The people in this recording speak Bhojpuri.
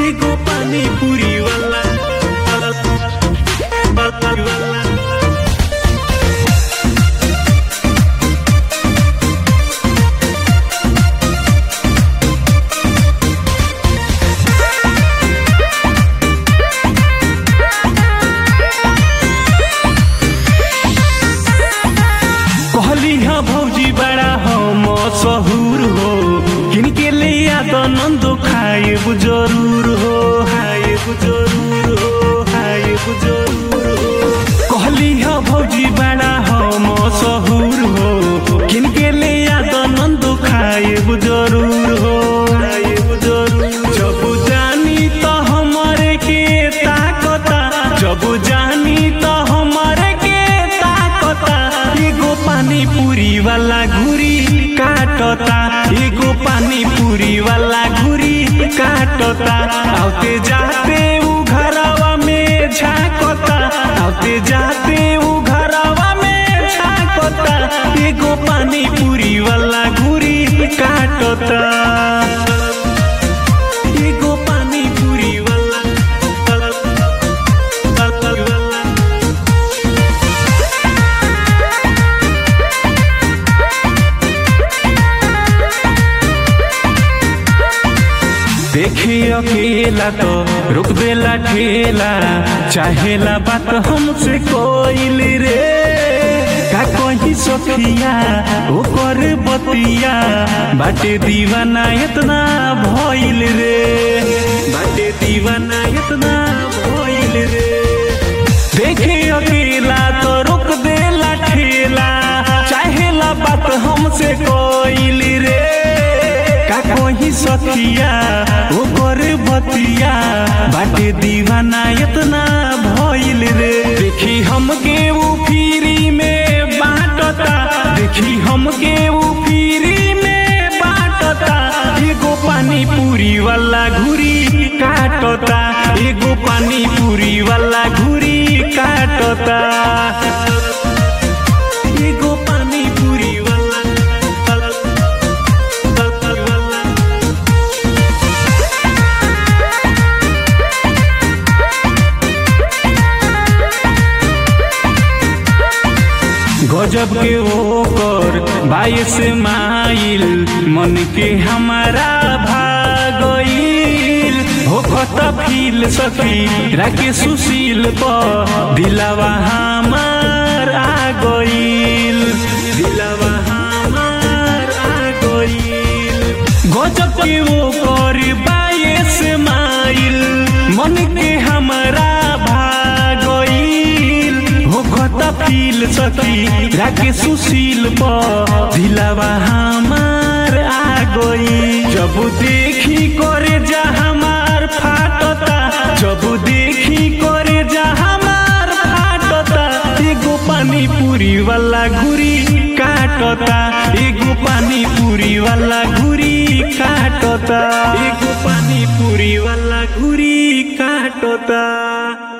एगो पानी पूरी वाला वाला कहली हा भौजी बड़ा हम सहूर हो किनके ले याद नंदो खाएब जरूर हो खाएब जरूर हो खाएब जरूर हो कहली हा भौजी बड़ा हम सहूर हो किनके ले याद नंदो खाएब जरूर हो खाएब जरूर जब जानी तो हमारे के ताकता जब जानी तो हमारे के ताकता एगो पानी पूरी वाला घुरी काटता एगो पानी पूरी वाला घुरी काटता आते जाते उ घरवा में झाकता आते जाते उ घरवा में झाकता एगो पानी पूरी वाला घुरी काटता एगो पानी पूरी वाला देखी अकेला तो रुक देला ठेला चाहेला बात हमसे कोइल रे का कही सखिया ओकर बतिया बाटे दीवाना इतना भइल रे बाटे दीवाना इतना भइल रे देखे अकेला तो रुक देला ठेला चाहेला बात हमसे कोइल रे का कोही सखिया ओकर बतिया बाटे दीवाना इतना भइल रे देखी हमके वो फिरी में बाटता देखी हमके वो फिरी में बाटता एगो पानी पूरी वाला घुरी काटता एगो पानी पूरी वाला घुरी काटता एगो पानी पूरी वाला गजब के ओकर बाईस माइल मन के हमारा भागइल होखत फील सखी राके सुशील पर दिलावा हमार आ गइल दिलावा हमार आ गइल गजब के ओकर बाईस माइल मन के हमारा भागइल होखत फील सखी राके सुशील पर दिलावा हमार आ गई जब देखी करे जा हमार फाटता जब देखी करे जा हमार फाटता एगो पानी पूरी वाला घुरी काटता एगो पानी पूरी वाला घुरी काटता एगो पानी पूरी वाला घुरी काटता